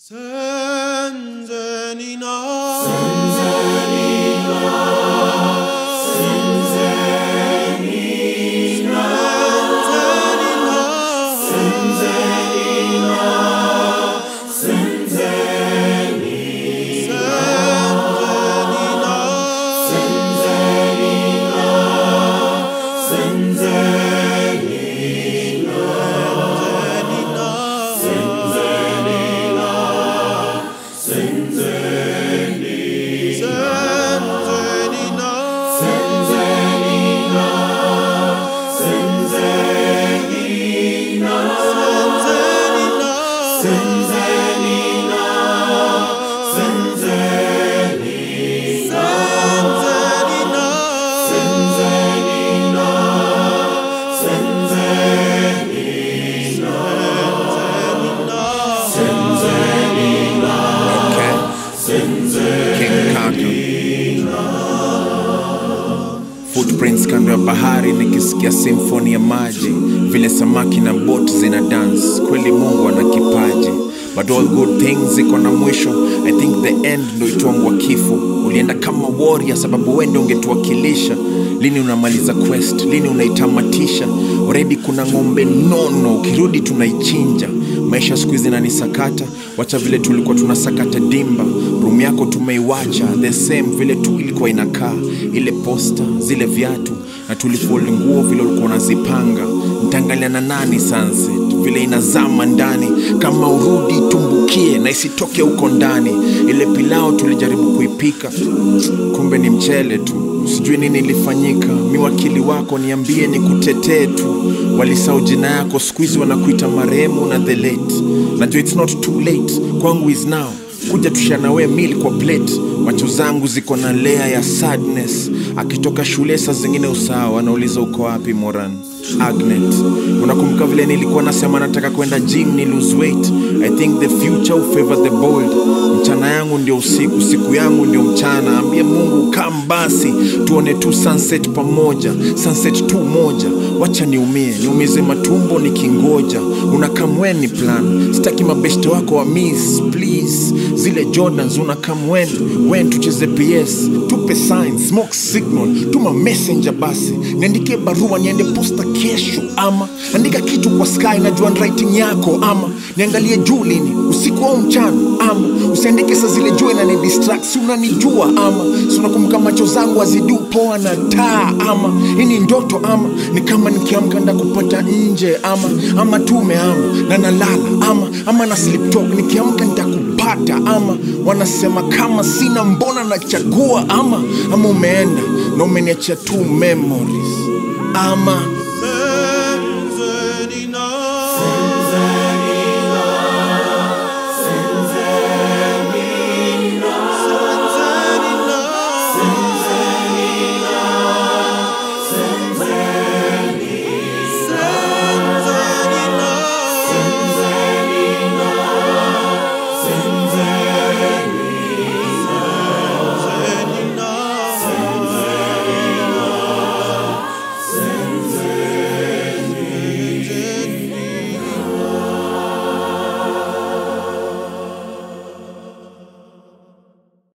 Senzenina. King Kaka. Footprints kando ya bahari nikisikia simfoni ya maji vile samaki na bot zina dance kweli mungu ana kipaji but all good things ziko na mwisho i think the end ndo itwangwa kifo ulienda kama warrior sababu wende ungetuwakilisha lini unamaliza quest lini unaitamatisha already kuna ng'ombe nono ukirudi tunaichinja maisha siku hizi nanisakata wacha vile tulikuwa tunasakata dimba rumu yako tumeiwacha the same vile tu ilikuwa inakaa ile posta zile viatu na tulifold nguo vile ulikuwa unazipanga ntaangalia na nani sunset vile inazama ndani kama urudi tumbukie na isitoke huko ndani ile pilao tulijaribu kuipika kumbe ni mchele tu sijui nini ilifanyika mi wakili wako niambie ni kutetee tu walisau jina yako siku hizi wanakuita marehemu na the late najua it's not too late kwangu is now kuja tushanawe mil kwa plate macho zangu ziko na lea ya sadness akitoka shule saa zingine usawa anauliza uko wapi moran agnet unakumbuka vile nilikuwa nasema nataka kwenda gym ni lose weight i think the future will favor the bold mchana yangu ndio usiku siku yangu ndio mchana ambie mungu kam basi tuone tu sunset pamoja sunset tu moja wacha niumie niumize matumbo nikingoja unakamweni plan sitaki mabeshte wako wa miss please zile jordans unakamwen wen tucheze ps tupe sign smoke signal tuma messenger basi niandikie barua niende posta kesho ama andika kitu kwa sky najua handwriting yako ama niangalie juu lini usiku au mchana ama usiandike saa zile jua na ni distract si unanijua ama si unakumbuka macho zangu azidu poa na taa ama hii ni ndoto ama ni kama nikiamka nda kupata nje ama ama tume ama na nalala ama ama na sleep talk nikiamka nitakupata ama wanasema kama sina mbona nachagua ama ama umeenda na umeniachia tu memories ama